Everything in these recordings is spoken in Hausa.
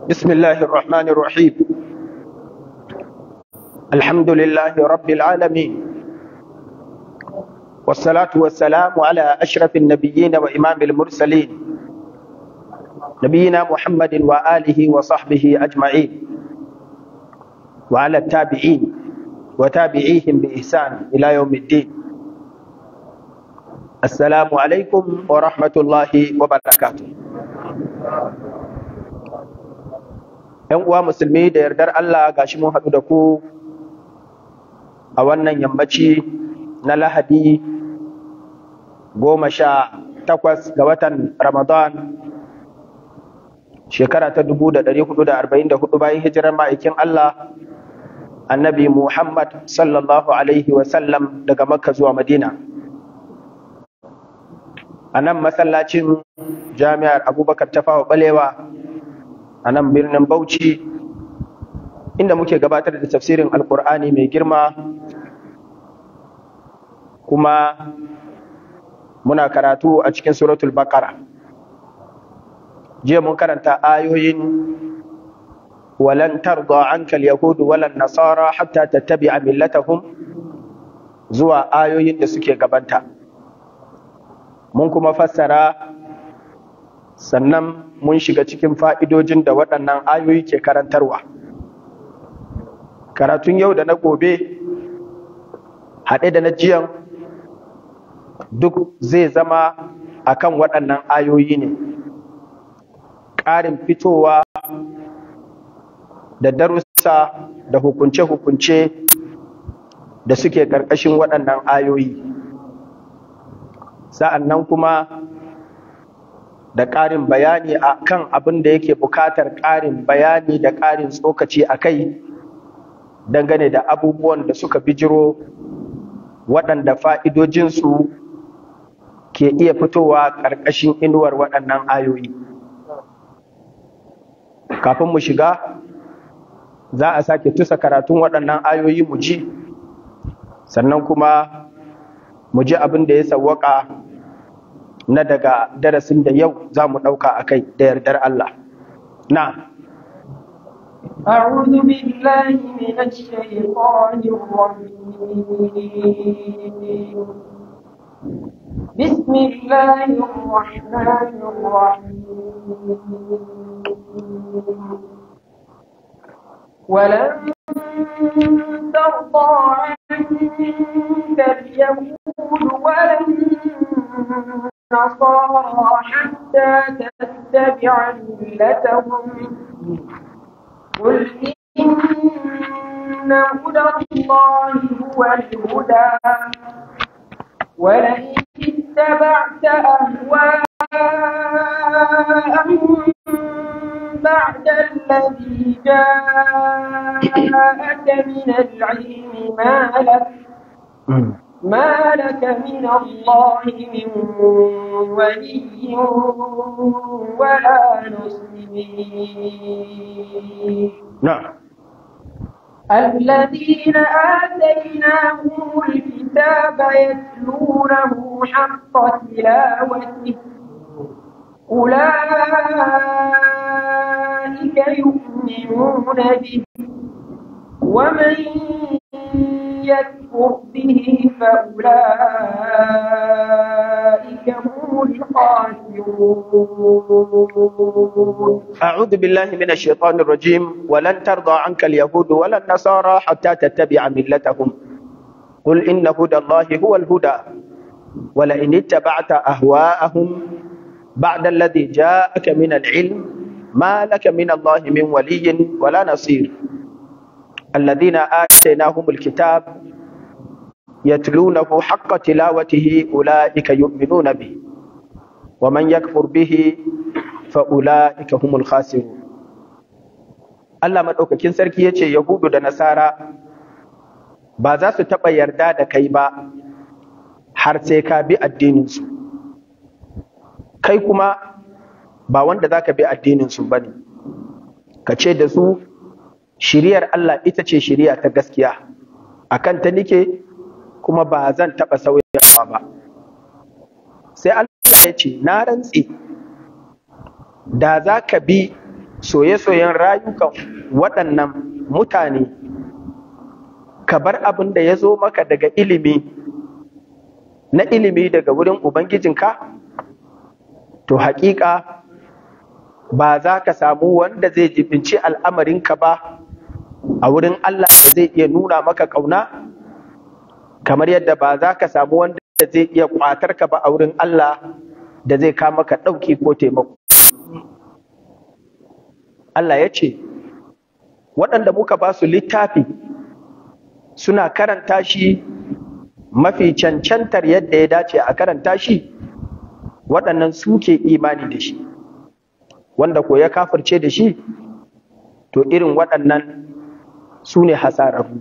بسم الله الرحمن الرحيم الحمد لله رب العالمين والصلاة والسلام على أشرف النبيين وإمام المرسلين نبينا محمد وآله وصحبه أجمعين وعلى التابعين وتابعيهم بإحسان إلى يوم الدين السلام عليكم ورحمة الله وبركاته ‘Yan uwa musulmi da yardar Allah gashi mun haɗu da ku a wannan yammaci na Lahadi goma sha takwas ga watan Ramadan shekara ta dubu da ɗari hudu da arba'in da hudu bayan hijirar ma'aikin Allah annabi Muhammad sallallahu Alaihi wasallam daga Makka zuwa Madina. A nan masallacin jami'ar Abubakar Tafawa Balewa a nan birnin Bauchi inda muke gabatar da tafsirin Alƙur'ani mai girma kuma muna karatu a cikin suratul Baqara. Jiya mun karanta ayoyin walan tarda anka yahudu walan nasara hatta tattabi'a millatahum zuwa ayoyin da suke gabanta. Mun kuma fassara sannan mun shiga cikin fa'idojin da waɗannan ayoyi ke karantarwa. Karatun yau da na gobe, haɗe da na jiyan duk zai zama a kan waɗannan ayoyi ne. Ƙarin fitowa da darussa da hukunce-hukunce da suke ƙarƙashin waɗannan ayoyi. Sa'an nan kuma da ƙarin bayani a kan abin da yake buƙatar ƙarin bayani da ƙarin tsokaci a kai dangane da abubuwan da suka bijiro waɗanda fa'idojinsu ke iya fitowa ƙarƙashin inuwar waɗannan ayoyi. Kafin mu shiga, za a sake tusa karatun waɗannan ayoyi mu ji, sannan kuma mu ji abin da ya sawwaka na daga darasin da yau za mu ɗauka a kai da yardar Allah. Na. أعوذ بالله من الشيطان الرجيم بسم الله الرحمن الرحيم ولن ترضى عنك اليهود ولا النصارى حتى تتبع ملتهم قل إن هدى الله هو الهدى ولئن اتبعت أهواءهم بعد الذي جاءك من العلم ما لك ما لك من الله من ولي ولا نصير نعم الذين آتيناهم الكتاب يتلونه حق تلاوته أولئك يؤمنون به ومن يكفر به فأولئك هم الخاسرون أعوذ بالله من الشيطان الرجيم ولن ترضى عنك اليهود ولا النصارى حتى تتبع ملتهم قل إن هدى الله هو الهدى ولئن اتبعت أهواءهم بعد الذي جاءك من العلم ما لك من الله من ولي ولا نصير الذين آتيناهم الكتاب يتلونه حق تلاوته أولئك يؤمنون به ومن يكفر به فأولئك هم الخاسرون Allah maɗaukakin sarki ya ce Yahudu da Nasara ba za su taɓa yarda da kai ba har sai ka bi addininsu. Kai kuma ba wanda za ka bi addininsu ba ne, ka ce da su shiriyar Allah ita ce shiriya ta gaskiya, a kan ta nike kuma ba zan taɓa sauyawa ba. Sai Allah ya ce, Na rantse, da za ka bi soye-soyen rayukan waɗannan mutane ka bar abin da ya zo maka daga ilimi na ilimi daga wurin ubangijinka to haƙiƙa ba za ka samu wanda zai jibinci al'amarinka ba a wurin Allah zai iya nuna maka ƙauna kamar yadda ba za ka samu wanda zai iya ƙwatar ka ba a wurin Allah da zai kama ka ɗauki ko taimako. Allah ya ce, waɗanda muka ba su littafi suna karanta shi mafi cancantar yadda ya dace a karanta shi, waɗannan suke imani da shi, wanda ko ya kafirce da shi, to irin waɗannan su ne hasararru.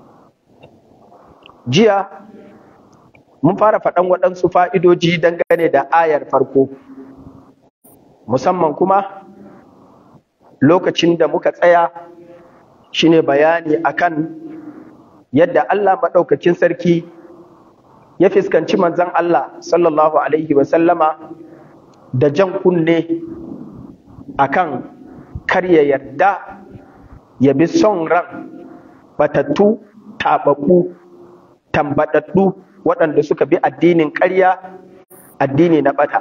Jiya, mun fara faɗan waɗansu fa'idoji dangane da ayar farko, musamman kuma lokacin da muka tsaya shine bayani akan yadda Allah maɗaukakin sarki ya fuskanci manzon Allah sallallahu Alaihi wasallama da jan kunne akan kar ya yarda ya bi son ran batattu taɓaɓɓu tambaɗaɗɗu waɗanda suka bi addinin ƙarya addini na ɓata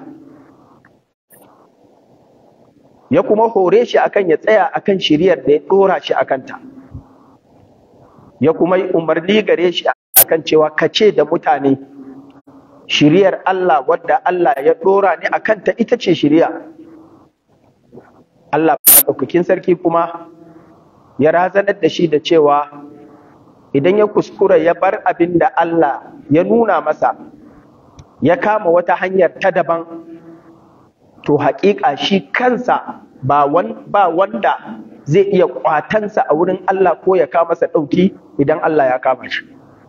ya kuma hore shi akan ya tsaya akan shiriyar da ya ɗora shi akanta ya kuma yi umarni gare shi akan cewa kace da mutane shiriyar Allah wadda Allah ya ɗora ni akanta ita ce shiriya Allah ɗaukakin sarki kuma ya razanar da shi da cewa idan ya kuskura ya bar abin da Allah ya nuna masa ya kama wata hanyar ta daban to haƙiƙa shi kansa ba wanda zai iya kwatansa a wurin Allah ko ya kama masa ɗauki idan Allah ya kama shi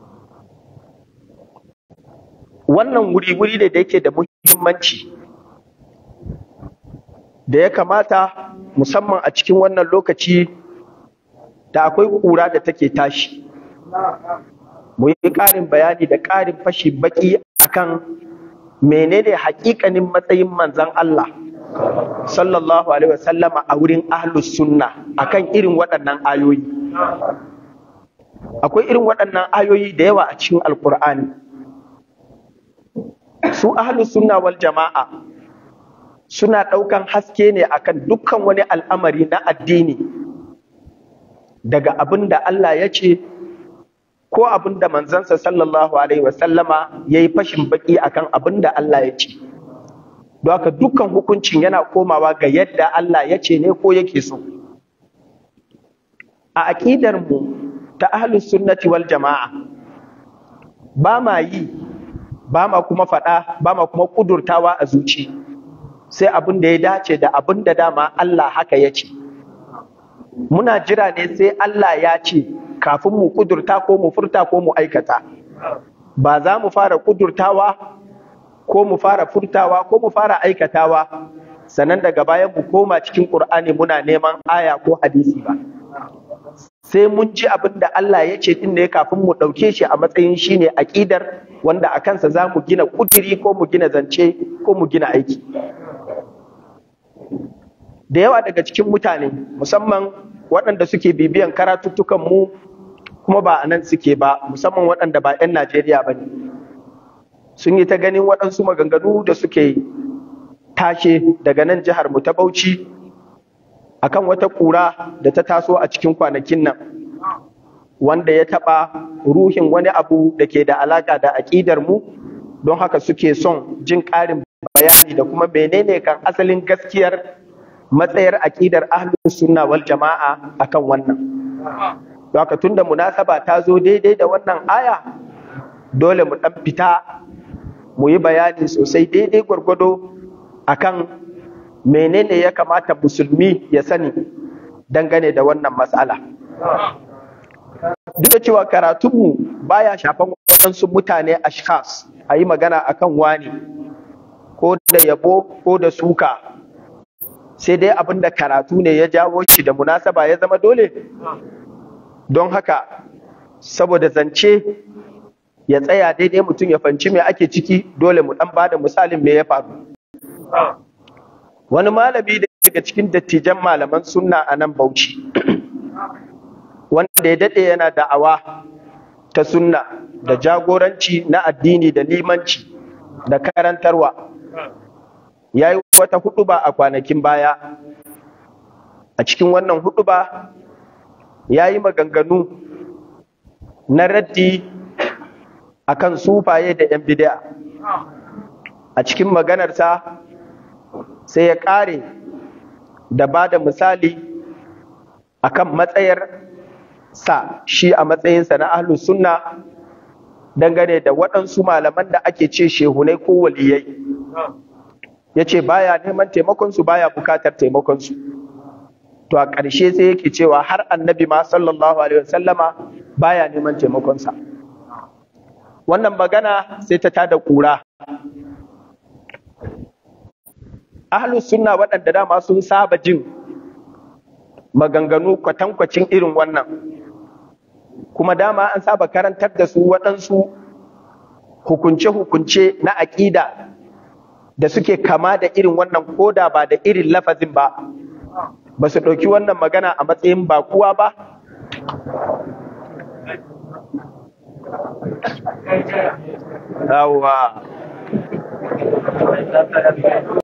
wannan wuri-wuri ne da yake da muhimmanci da ya kamata musamman a cikin wannan lokaci da akwai ƙura da take tashi mu yi ƙarin bayani da ƙarin fashi baki akan menene haƙiƙanin matsayin manzan Allah sallallahu alaihi wasallama a wurin ahlus sunna akan irin waɗannan ayoyi akwai irin waɗannan ayoyi da yawa a cikin alkur'ani su ahlus sunna wal jama'a suna ɗaukan haske ne akan dukkan wani al'amari na addini daga abin da Allah ya ce ko abin da manzansa sallallahu alaihi wasallama ya yi fashin baki akan abin da Allah ya ce don haka dukkan hukuncin yana komawa ga yadda Allah ya ce ne ko yake so a aƙidar mu ta ahlus sunnati wal jama'a ba ma yi ba ma kuma faɗa ba ma kuma ƙudurtawa a zuci sai abin da ya dace da abin da dama Allah haka ya ce muna jira ne sai Allah ya ce kafin mu kudurta ko mu furta ko mu aikata ba za mu fara kudurtawa ko mu fara furtawa ko mu fara aikatawa sannan daga bayan mu koma cikin Qur'ani muna neman aya ko hadisi ba sai mun ji abin da Allah ya ce din ne kafin mu ɗauke shi a matsayin shine aƙidar wanda a kansa za mu gina kudiri ko mu gina zance ko mu gina aiki da yawa daga cikin mutane musamman waɗanda suke bibiyan karatuttukan mu kuma ba a nan suke ba musamman waɗanda ba 'yan Najeriya ba ne sun yi ta ganin waɗansu maganganu da suke tashe daga nan jihar mu ta Bauchi akan wata ƙura da ta taso a cikin kwanakin nan wanda ya taɓa ruhin wani abu da ke da alaƙa da aƙidar mu don haka suke son jin ƙarin bayani da kuma menene kan asalin gaskiyar matsayar aƙidar ahlus sunna wal jama'a akan wannan don haka tunda munasaba ta zo daidai da wannan aya dole mu ɗan fita mu yi bayani sosai daidai gwargwado akan menene ya kamata musulmi ya sani dangane da wannan matsala duk da cewa karatunmu baya shafan waɗansu mutane ashkhas a yi magana akan wani ko da yabo ko da suka sai dai abin da karatu ne ya jawo shi da munasaba ya zama dole don haka saboda zance ya tsaya daidai mutum ya fanci me ake ciki dole mu dan bada misalin me ya faru wani malami daga daga cikin dattijan malaman sunna a nan Bauchi wanda ya daɗe yana da'awa ta sunna da jagoranci na addini da limanci da karantarwa ya yi wata huɗuba a kwanakin baya a cikin wannan huɗuba ya yi maganganu na raddi akan sufaye da 'yan bid'a a cikin maganarsa sai ya ƙare da ba da misali akan matsayar sa shi a matsayinsa na ahlus sunna dangane da waɗansu malaman da ake ce shehunai ko waliyai ya ce baya neman taimakonsu baya bukatar taimakonsu to a ƙarshe sai yake cewa har annabi ma sallallahu alaihi wasallama baya neman taimakonsa wannan magana sai ta tada ƙura ahlus sunna waɗanda dama sun saba jin maganganu kwatankwacin irin wannan kuma dama an saba karantar da su waɗansu hukunce-hukunce na aƙida da suke kama da irin wannan koda ba da irin lafazin ba ba su ɗauki wannan magana a matsayin bakuwa ba Yawwa.